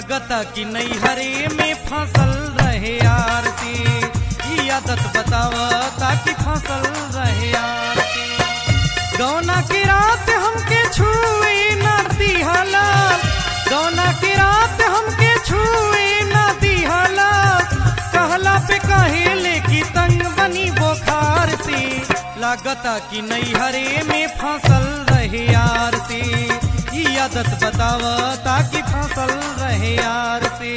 लागता कि नैहरे में फसल रहे यार से ई आदत बतावता कि फसल रहे यार से गौना की रात हमके छुए ना दिहला गौना की रात हमके छुए ना दिहला कहला पे कहेले की तंग बनी बोखार से लागता कि नैहरे में फसल रहे यार से ई आदत बतावता कि फसल रहे यार से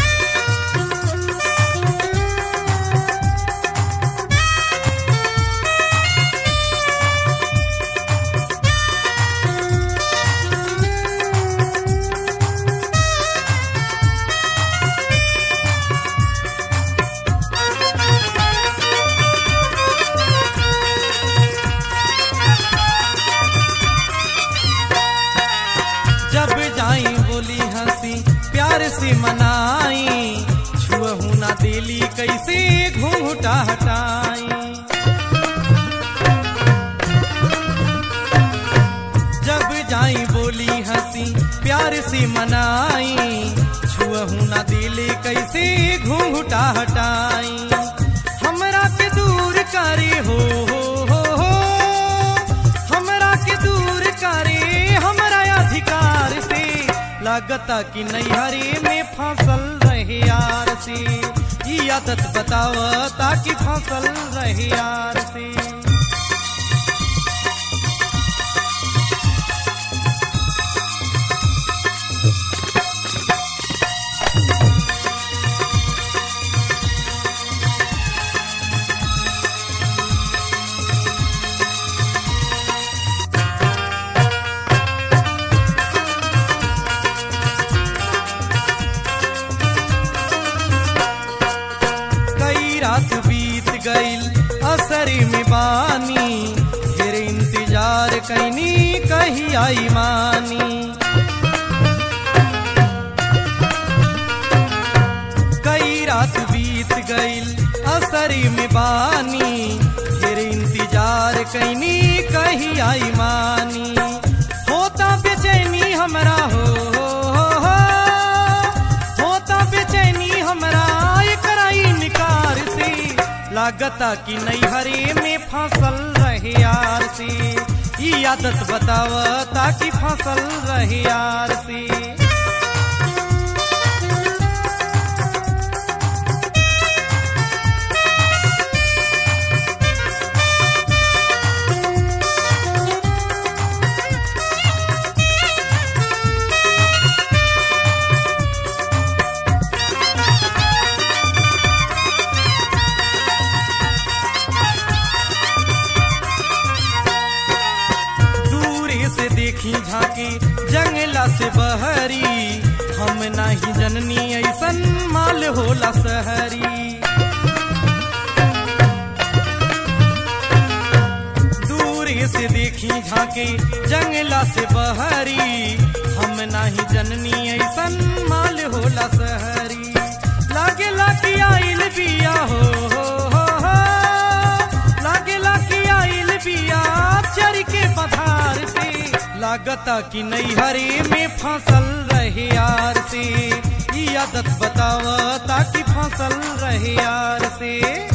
जब जाई बोली हंसी प्यार से मनाई छुअहू ना दिली कैसे घूंघटा हटाई जब जाई बोली हंसी प्यार से मनाई छुअहू ना दिली कैसे घूंघटा हटाई हमरा के दूर करे हो हो हो हो हमरा के दूर करे हमरा अधिकार से लागता कि नैहरे में फसल रहे यार से ई आदत बतावता कि फसल रहे यार से कई रात बीत गईल असर में बानी फिर इंतजार कैनी कही आई मानी कई रात बीत गईल असर में बानी फिर इंतजार कैनी कही आई मानी होता बेचैनी हमरा हो, हो, हो, हो होता बेचैनी हमरा एकरा इनकार से लागता कि नैहरे में फसल रहे यार से ई आदत बतावता कि फसल रहे यार से दूरे से देखी झांकी जंगला से बहरी हम नाही जननी ऐसन माल होला सहरी दूरे से देखी झांकी जंगला से बहरी हम नाही जननी ऐसन माल होला सहरी लागे लागी आइल बिया हो, हो, हो, हो लागे लागी आइल बिया चर के पधार से लागता कि नैहरे में फसल रहे यार से ई आदत बतावता कि फसल रहे यार से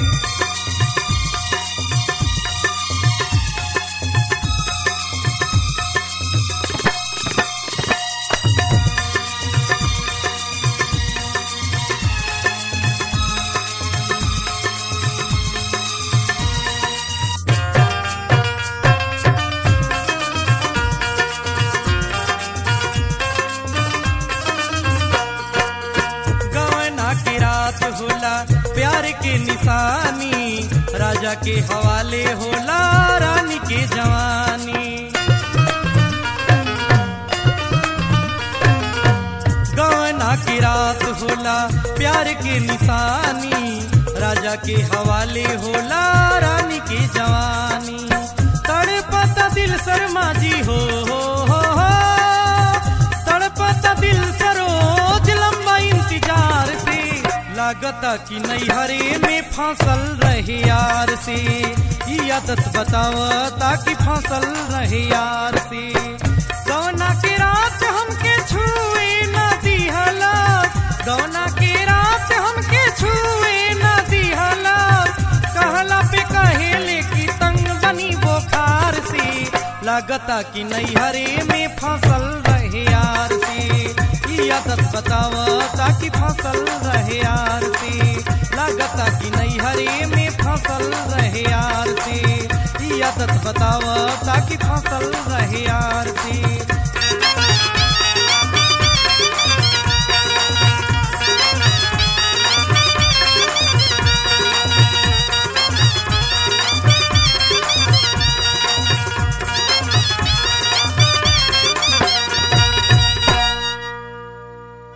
गवना की रात होला प्यार के निशानी राजा के हवाले होला रानी के जवानी गवना की रात होला प्यार के निशानी राजा के हवाले होला रानी के जवानी तड़पता दिल शर्मा जी हो, हो, हो, हो तड़पता दिल सरोज लंबा इंतजार से लागता कि नैहरे में फसल रहे यार से ई आदत बतावता कि फसल रहे यार से कौना के रात हमके छुए ना दी दिहला गौना के रात हमके छुए न दिहला कहला पे कहेले की तंग बनी बोखार सी लागता कि नैहरे में फसल रहे यार सी ई आदत बताव ताकि फसल रहे यार सी लागता कि नैहरे में फसल रहे यार सी ई आदत बताव ताकि फसल रहे यार सी